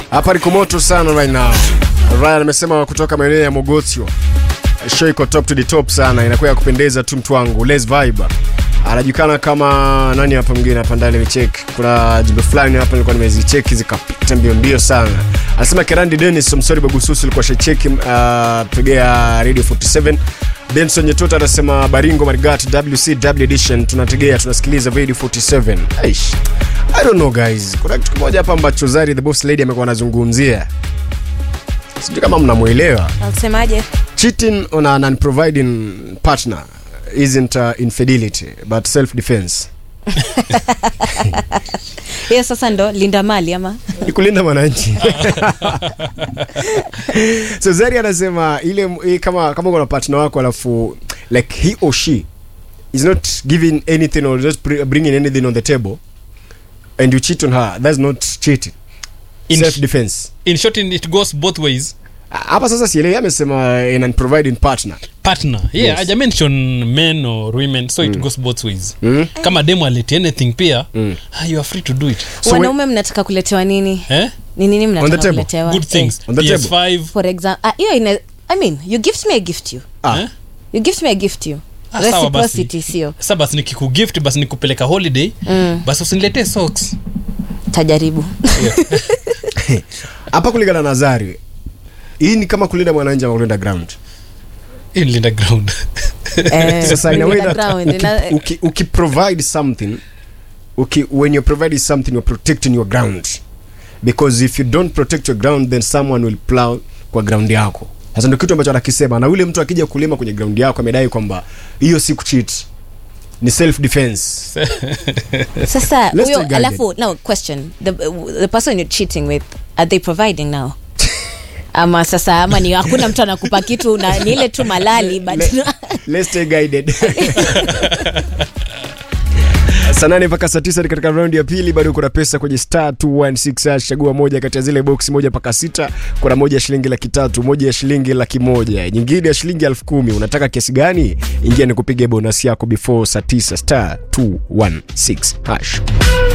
hapa niko moto sana right now ryan amesema kutoka maeneo ya mogotio show iko top to the top sana inakuwa ya kupendeza tu mtu wangu les vibe anajulikana kama nani hapa mwingine hapa ndani nimecheck kuna jimbo fulani hapa nilikuwa nimezicheki zikapita mbio mbio sana anasema kerandi denis msori bagususu ulikuwa shacheki uh, tegea radio 47 benson nyetota anasema baringo marigat wcw edition tunategea tunasikiliza radio 47 Aish. i don't know guys kuna kitu kimoja hapa ambacho zari the boss lady amekuwa anazungumzia sijui kama mnamwelewa Alisemaje? cheating on an unproviding partner isn't uh, infidelity but self defense Hiyo sasa ndo linda mali ama ni kulinda mwananchi so zari anasema ile ile kama kama kuna partner wako alafu like he or she is not giving anything or just br- bringing anything on the table and you cheat on her that's not cheating In- self defense in short it goes both ways hapa sasa sielewi amesema in an providing partner partner yeah Yes. yes. mention men or women so it goes both ways mm? kama demo aleti anything pia Mm. ah, you are free to do it So wanaume mnataka kuletewa nini eh? ni nini On the mnataka table. kuletewa good things On the table. ps5 for example hiyo ina i mean you gift me i gift you ah, eh? you gift me i gift you Ah, sawa basi. reciprocity sio sa basi nikikugift basi nikupeleka holiday Mm. basi usiniletee socks tajaribu hapa kulingana na zari hii ni kama kulinda mwananchi ama kulinda ground Hii ni linda ground Eh, sasa in a way linda that ground, uki, ina- uki, uki provide something uki, when you're providing something you're protecting your ground because if you don't protect your ground then someone will plow kwa ground yako sasa ndio kitu ambacho anakisema na yule mtu akija kulima kwenye ground yako amedai kwamba hiyo si kucheat ni self defense sasa Let's huyo take alafu no question the, the person you're cheating with are they providing now ama sasa ama ni hakuna mtu anakupa kitu na ni ile tu malali but Le- let's stay guided saa nane mpaka saa tisa ni katika raundi ya pili bado kuna pesa kwenye star 216 hash. chagua moja kati ya zile boksi moja mpaka sita kuna moja ya shilingi laki tatu moja ya shilingi laki moja nyingine ya shilingi elfu kumi unataka kiasi gani ingia ni kupiga bonasi yako before saa tisa star 216 hash